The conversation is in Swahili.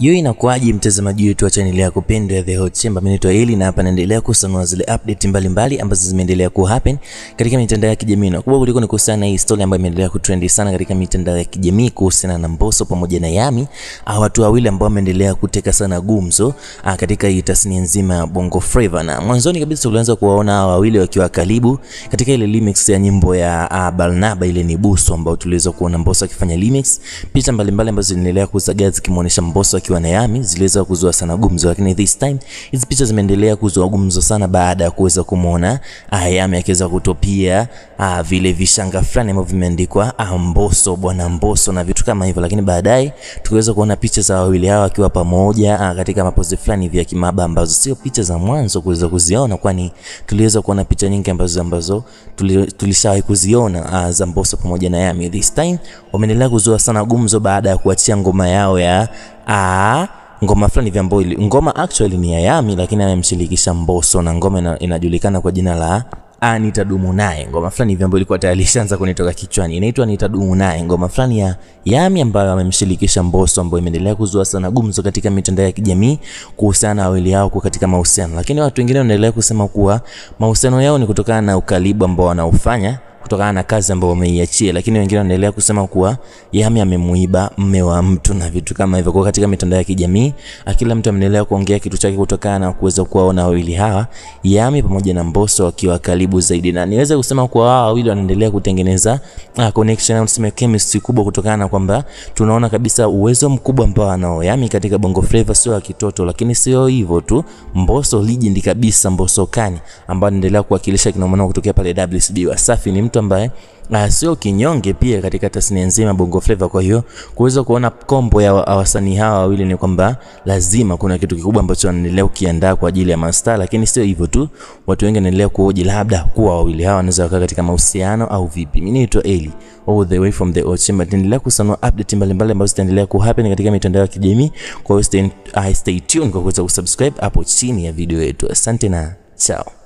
Yo, inakuaje mtazamaji wetu wa channel yako pendwa ya The Hot Chamber? Mimi naitwa Eli na hapa naendelea kusanua zile update mbalimbali ambazo zimeendelea ku happen katika mitandao ya kijamii. Na kubwa kuliko ni kuhusiana na hii story ambayo imeendelea kutrend sana katika mitandao ya kijamii kuhusiana na Mbosso pamoja na Yami, ah, watu wawili ambao wameendelea kuteka sana gumzo ah, katika hii tasnia nzima ya Bongo Flava. Na mwanzoni kabisa tulianza kuwaona hawa wawili wakiwa karibu katika ile remix ya nyimbo ya ah, Barnaba ile ni Busu ambao tuliweza kuona Mbosso akifanya remix. Picha mbalimbali ambazo zinaendelea kuzagaa zikimuonesha Mbosso akiwa na Yami ziliweza kuzua sana gumzo, lakini this time hizi picha zimeendelea kuzua gumzo sana baada ya kuweza kumuona ah, Yami akiweza kutopia ah, vile vishanga fulani ambavyo vimeandikwa ah, Mbosso bwana Mbosso na vitu kama hivyo, lakini baadaye tukiweza kuona picha za wawili hao wakiwa pamoja ah, katika mapozi fulani vya kimaba ambazo sio picha za mwanzo kuweza kuziona, kwani tuliweza kuona picha nyingi ambazo ambazo tuli- tulishawahi kuziona ah, za Mbosso pamoja na Yami. This time wameendelea kuzua sana gumzo baada ya kuachia ngoma yao ya ah, ngoma fulani vya Mboili. Ngoma actually ni ya Yami lakini amemshirikisha Mbosso na ngoma ina, inajulikana kwa jina la Ah, nitadumu naye. Ngoma fulani hivi ambayo ilikuwa tayari ishaanza kunitoka kichwani. Inaitwa nitadumu naye. Ngoma fulani ya Yami ambayo amemshirikisha Mbosso ambayo imeendelea kuzua sana gumzo katika mitandao ya kijamii kuhusiana na wawili hao kuwa katika mahusiano. Lakini watu wengine wanaendelea kusema kuwa mahusiano yao ni kutokana na ukaribu ambao wanaufanya kutokana na kazi ambayo wameiachia, lakini wengine wanaendelea kusema kuwa Yami amemuiba mme wa mtu na vitu kama hivyo. Kwa katika mitandao ya kijamii ah, kila mtu ameendelea kuongea kitu chake kutokana na kuweza kuwaona wawili hawa Yami pamoja na Mbosso wakiwa karibu zaidi, na niweze kusema kuwa hawa wawili wanaendelea kutengeneza ah, connection au tuseme chemistry kubwa, kutokana na kwamba tunaona kabisa uwezo mkubwa ambao anao Yami katika Bongo Flava, sio wa kitoto, lakini sio hivyo tu, Mbosso legend kabisa, Mbosso kani ambao anaendelea kuwakilisha kinamanao kutokea pale WCB Wasafi ni mtu ambaye uh, sio kinyonge pia katika tasnia nzima ya Bongo Flava. Kwa hiyo kuweza kuona kombo ya wa- wasanii hawa wawili ni kwamba lazima kuna kitu kikubwa ambacho wanaendelea kukiandaa kwa ajili ya mastaa, lakini sio hivyo tu, watu wengi wanaendelea kuhoji labda kuwa wawili hawa wanaweza wakaa katika mahusiano au vipi. Mimi naitwa Eli all the way from the Hot Chamber, tunaendelea kusanua update mbalimbali ambazo zitaendelea kuhappen katika mitandao ya kijamii. Kwa hiyo stay, uh, stay tuned kwa kuweza kusubscribe hapo chini ya video yetu. Asante na chao.